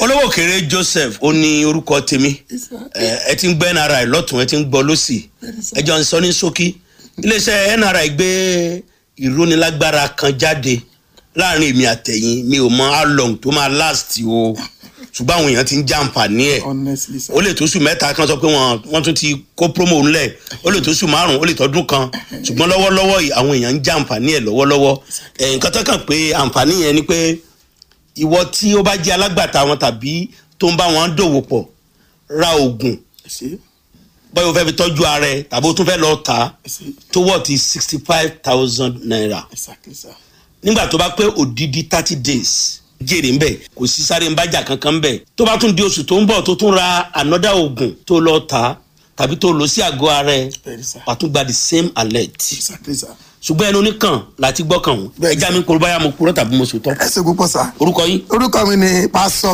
olówó òkèrè joseph ó ní orúkọ tèmi ẹ ẹ ti ń gbọ́ nri lọ́tún ẹ ti ń gbọ́ lọ́sì ẹ jọ ń sọ ní ṣókí iléeṣẹ́ nri gbé ìrónilágbára kan jáde láàrin èmi àtẹ̀yìn mi ò mọ how long tó máa last o ṣùgbọ́n àwọn èèyàn ti ń jàǹfààní ẹ̀ honestly sir. ó lè tó sùn mẹ́ta kan sọ pé wọ́n wọ́n tún ti kó promo ńlẹ̀ ó lè tó sùn márùn-ún ó lè tọ́dún kan ṣùgbọ́n lọ́wọ́lọ́wọ́ yìí àwọn èèyàn ń jàǹfààní ẹ̀ lọ́wọ́lọ́wọ́ ẹ̀ nǹkan tó kàn pé àǹfààní yẹn ni pé ìwọ tí ó bá jẹ́ alágbàtà wọn tàbí tó ń bá wọn dòwò pọ̀ ra oògùn ẹ ṣe bóyá o fẹ́ fi tọ́jú ara ẹ tàbí o tún fẹ́ lọ tà á ẹ ṣe tó wọ̀ ti sixty five thousand naira exactly sir. nígbà tó bá pé òdìdí thirty days jèrè ń bẹ kò sí sáré ń bájà kankan ń bẹ tó bá tún di oṣù tó ń bọ̀ tó tún ra another oògùn tó lọ tà á tàbí tó lọ sí àgọ́ ara ẹ bẹ́ẹ̀ni sir. wà á tún gba the same alert exactly sir. ṣùgbọ́n ẹnu oníkàn láti gbọ́kàn wọn Bẹ́ẹ̀ni. ẹja mi kúrò báyà mo kúrò tàbí mo sòtọ́ ẹ ṣe púpọ̀ sir. orúkọ yín orúkọ mi ni pásọ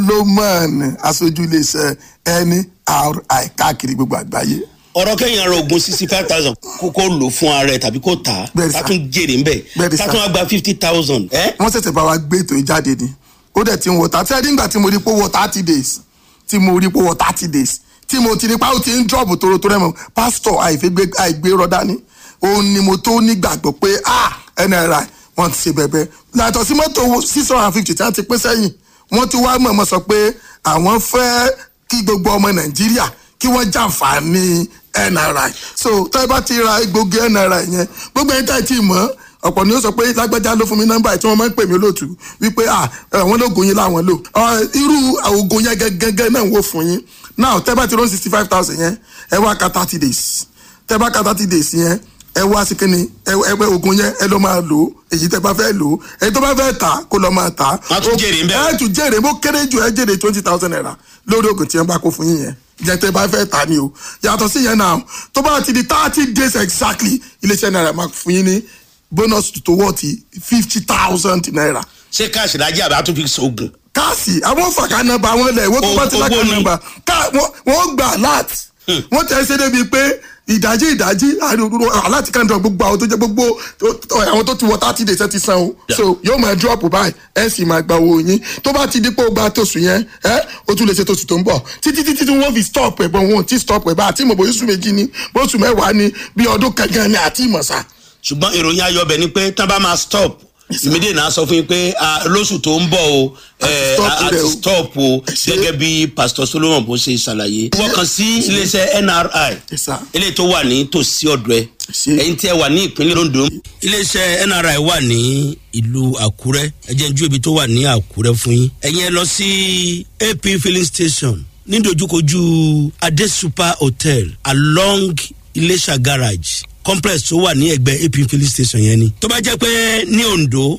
solomon aṣojú iléeṣẹ́ nri káàkiri gbogbo àgbáyé. ọ̀rọ̀ kẹ́yìn ara oògùn sixty five thousand kó kó lò fún ara ẹ tàbí kó tà á Bẹ́ẹ̀ni, ká sir. tún jèrè ń bẹ Bẹ́ẹ̀ni, ká sir. tún wá gba fifty thousand ẹ́ wọ́n ṣẹ̀ṣẹ̀ bá wa gbé ètò yìí jáde ni ó dẹ̀ ti ń wọ thirty ẹ̀dín ìgbà tí mo rí pé ó wọ thirty days tí mo rí pé ó wọ thirty days tí mo ti rí pé ó ti ń drop toro tó rẹ̀ mọ́ pásítọ̀ àìfẹ́gbé àìgbé rọ́dá ni òun ni mo tó nígbàgbọ́ pé ah nri wọ́n ti ṣe bẹ̀bẹ̀ yàtọ̀ sí mọ́tò six hundred and fifty tí wọ́n ti pín sẹ́yìn wọ́n ti wá mọ̀ọ́mọ́ sọ pé àwọn fẹ́ kí gbogbo ọmọ nàìjíríà kí wọ́n jàǹfààní nri so tẹ́ bá ti ra egbògi nri yẹn gbogbo ẹni tá ì tí ì mọ̀ ọ̀pọ̀ ni ó sọ pé lágbájá ló fún mi nọ́mbà tí wọ́n máa ń pè mí lóòtú wípé à àwọn lóògùn yín láwọn lò Ọ, irú oògùn yẹn gẹ́gẹ́ náà wò fún yín now tẹ́ bá ti rán sixty five thousand yẹn ẹ wá ka thirty days tẹ́ bá ka thirty days yẹn ẹ wá sí kínní ẹ ẹ pé oògùn yẹn ẹ lọ máa lò ó èyí tẹ́ bá fẹ́ lò ó èyí tó bá fẹ́ tà kó lọ máa tà Wọ́n á tún jèrè ń bẹ̀. ẹ tún jèrè bó kéré jù ẹ jèrè twenty thousand naira lórí oògùn tí ẹ bá kó fún yín yẹn jẹ tẹ́ bá fẹ́ tà ni o yàtọ̀ sí yẹn náà tó bá ti di thirty days exactly iléeṣẹ́ náírà máa fún yín ní bonus tó wọ́ ti fifty thousand naira ṣé káàsì lájẹ́ àbí àtúntò fi sògùn káàsì àwọn fàkà nọ́mbà wọn lẹ ìwé tó bá ti Owó lákà ni. nọ́mbà ká wọn- wọn gbà alert wọn tẹ ẹ ṣe débi pé ìdájí ìdájí àdúgbò aláti kan dán gbogbo àwọn tó jẹ gbogbo tó- tó- àwọn tó ti wọ thirty days ẹ ti san o so yóò máa drop báyìí ẹ sì máa gba owó yín tó bá ti di pé o gba tóṣù yẹn ẹ o tún lè ṣe tóṣù tó ń bọ̀ títí títí tí wọn fi stop ẹ bọ wọn ò tí stop ẹ bá àti ìmọ̀ bóyá oṣù méjì ni bóṣù mẹ́wàá ni bí ọdún kankan ni àti ìmọ̀sá ṣùgbọ́n ìròyìn ayọ̀ bẹ̀ ni pé tán bá máa stop ìmídìí náà sọ fún yín pé ah, lóṣù tó ń bọ̀ o eh, stop a- a rẹ̀ ti o. stop o ṣé- gẹ́gẹ́ bí pastor solomon bó ṣe ṣàlàyé. wọ́n kàn sí iléeṣẹ́ nri Yes, sir. eléyìí tó wà ní tòsí ọ̀dọ̀ ẹ ṣé- ẹ̀yin tí ẹ wà ní ìpínlẹ̀ ondo. iléeṣẹ́ nri wà ní ìlú àkúrẹ́ ẹ jẹ́ n jú ibi tó wà ní àkúrẹ́ fún yín. ẹ̀yin ẹ lọ sí ap filling station nídojúkojú adé super hotel along iléṣà garage complex tó wà ní ẹgbẹ́ ap filling station yẹn ni. tó bá jẹ́ pé ní ondo